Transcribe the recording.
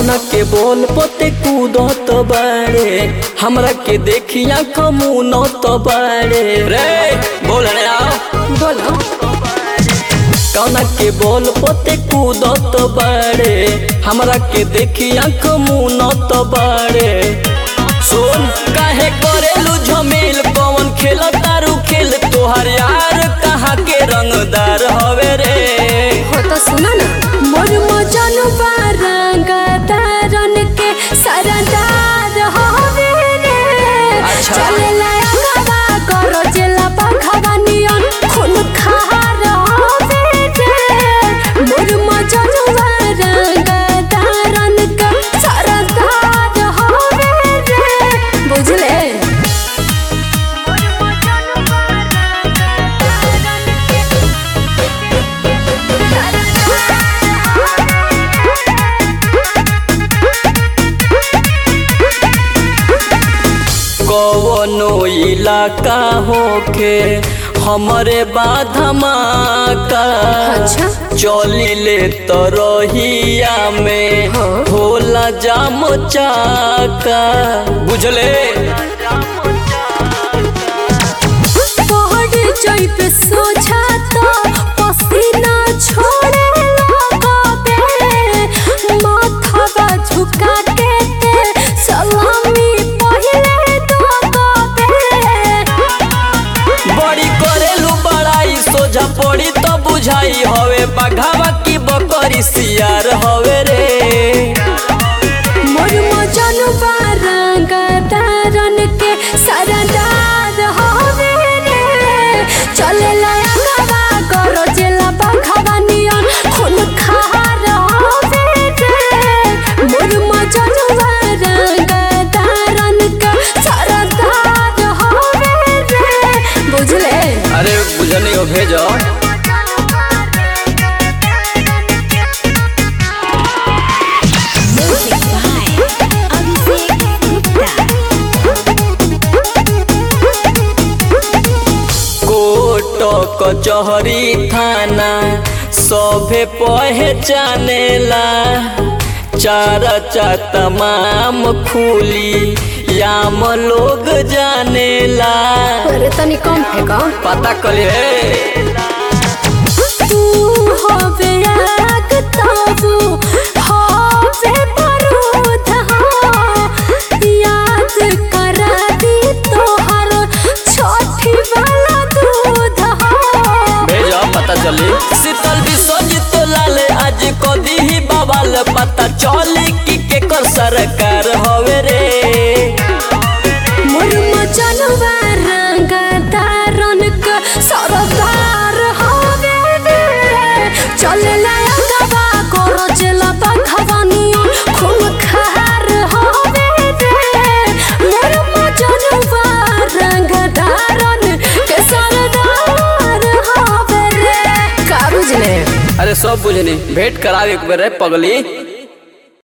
कौना के बोल पोते कूदत बाड़े हमरा के देखिया कमुनत बाड़े रे बोल रे आओ बोलो कौना के बोल पोते कूदत बाड़े हमरा के देखिया कमुनत बाड़े सुन काहे करेलू झमेल कौन खेल तारू खेल तोहार यार कहाँ के रंगदार हवे रे हो तो सुना ना मोर मजनू बारंग तारन के सरदार होवे रे अच्छा। चले लाया गवा करो जेला बखवा नियन खून खार होवे रे मोर मजनू बारंग तारन के सरदार होवे रे बुझले कवनो इलाका होके हमरे बाधमाका अच्छा। चलिले तरहिया में हाँ। होला जाम चाका बुझले पहाड़ जइप सोझा तो पसीना छोड़े लगबे माथवा झुका के ते सलामी पहिले दबे बड़ी करेलू बड़ाई सोझा पड़ी तो बुझाई हवे बघावा की बकरी सियार हवे रे मोर मजनू बारंग तारन के सरदार होवे रे चले लाया गवा करो जेला बखवा नियन खून खार होवे रे मोर मजनू बारंग तारन के सरदार होवे रे बुझले अरे बुझनी हो भेजो कोट कचहरी थाना सभे पहचानेला चारचा तमाम खुली याम लोग जानेला अरे तनी कम फेंका पता कली रे तू होवे आग ताबू होवे बारूद हाँ। याद करा दी तोहर छठी वाला दूध हाँ। भेजो पता चली शीतल विश्वजित लाले आज कदी ही बवाल पता चली कि केकर सरकार हवे रे मोर मचनवा रंग तारन क सरदार होवे रे चले लाया गवा करो जेला बखवा नियन खून खार होवे रे मोर मचनवा रंग तारन के सरदार होवे रे का बुझले अरे सब बुझनी भेंट करावे एक बेर रे पगली